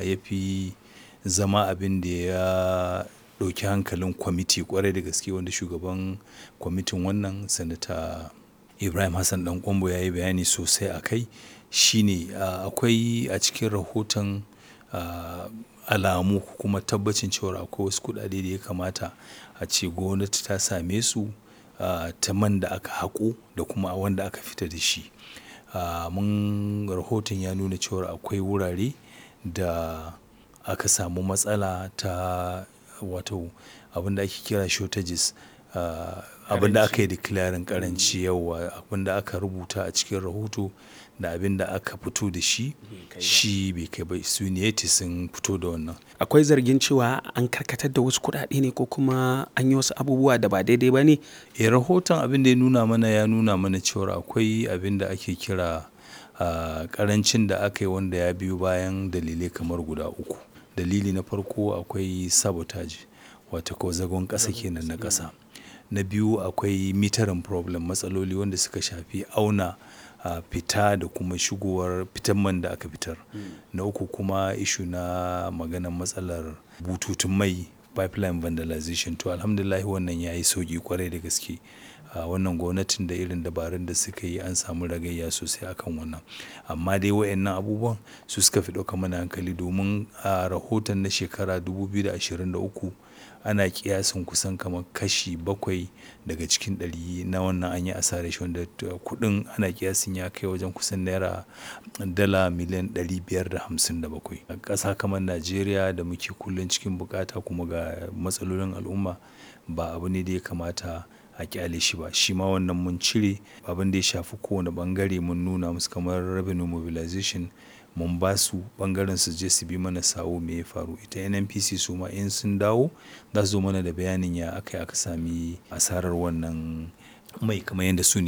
ya fi zama abin da ya ɗauki hankalin kwamiti ƙwarai da gaske wanda shugaban kwamitin wannan sanata ibrahim hassan dan kwambo ya yi bayani sosai a kai shine akwai a cikin rahoton alamu kuma tabbacin cewa akwai wasu kuɗaɗe da ya kamata a ce gwamnati ta same su ta man da aka haƙo da kuma wanda aka fita da shi mun rahoton ya nuna cewa akwai wurare da aka samu matsala ta wato abin da ake kira shortages abin da aka yi declaring karanci yawa abin da aka rubuta a cikin rahoto da abin da aka fito da shi shi bai kai ba su ne sun fito da wannan akwai zargin cewa an karkatar da wasu kuɗaɗe ne ko kuma an yi wasu abubuwa da ba daidai ba ne e rahoton abin da ya nuna mana ya nuna mana cewa akwai abin da ake kira karancin da aka yi wanda ya biyo bayan dalilai kamar guda uku dalili na farko akwai sabotage wata ko zagon ƙasa kenan na ƙasa na biyu akwai mitarin problem matsaloli wanda suka shafi auna fita da kuma shigowar fitan man da aka fitar na uku kuma ishu na maganar matsalar bututun mai pipeline vandalization to alhamdulillah wannan ya yi sauki kwarai da gaske wannan gwamnatin da irin dabarun da suka yi an samu ragayya sosai akan wannan amma dai wayannan abubuwan su suka fi ɗauka mana hankali domin a rahoton na shekara 2023 ana kiyasin kusan kamar kashi bakwai daga cikin ɗari na wannan an yi asarar shi wanda kuɗin ana kiyasin ya kai wajen kusan naira dala miliyan 557 a ƙasa kamar najeriya da muke kullum cikin bukata kuma ga matsalolin al'umma ba abu ne da ya kamata a kyale shi ba shi ma wannan mun cire abin da ya shafi kowane bangare mun nuna musu kamar revenue mobilization mun ba su bangaren su je su bi mana sawo me ya faru ita nnpc su ma in sun dawo za su zo mana da bayanin ya aka aka sami asarar wannan mai kamar yadda su ne